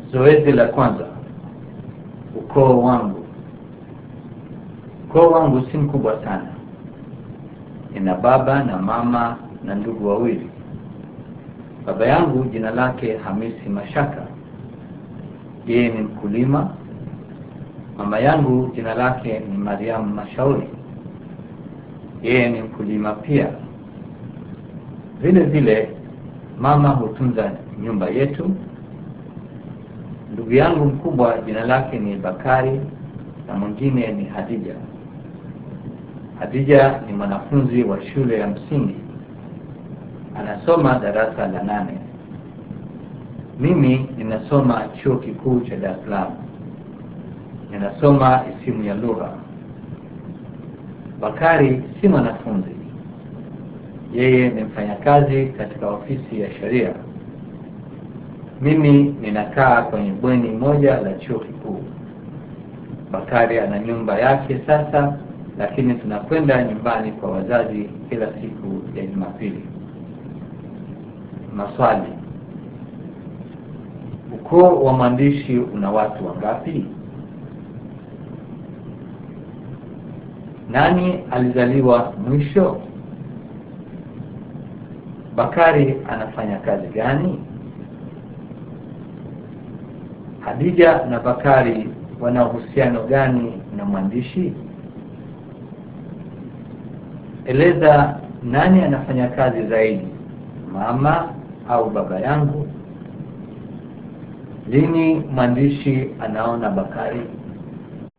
Zoezi la kwanza: ukoo wangu. Ukoo wangu si mkubwa sana, nina baba na mama na ndugu wawili. Baba yangu jina lake Hamisi Mashaka, yeye ni mkulima. Mama yangu jina lake ni Mariamu Mashauri, yeye ni mkulima pia. Vile vile mama hutunza nyumba yetu. Ndugu yangu mkubwa jina lake ni Bakari na mwingine ni Hadija. Hadija ni mwanafunzi wa shule ya msingi, anasoma darasa la nane. Mimi ninasoma chuo kikuu cha Dar es Salaam, ninasoma isimu ya lugha. Bakari si mwanafunzi, yeye ni mfanyakazi katika ofisi ya sheria. Mimi ninakaa kwenye bweni moja la chuo kikuu. Bakari ana nyumba yake sasa, lakini tunakwenda nyumbani kwa wazazi kila siku ya Jumapili. Maswali: ukoo wa mwandishi una watu wangapi? Nani alizaliwa mwisho? Bakari anafanya kazi gani? Hadija na Bakari wana uhusiano gani na mwandishi? Eleza nani anafanya kazi zaidi, mama au baba yangu? Lini mwandishi anaona Bakari?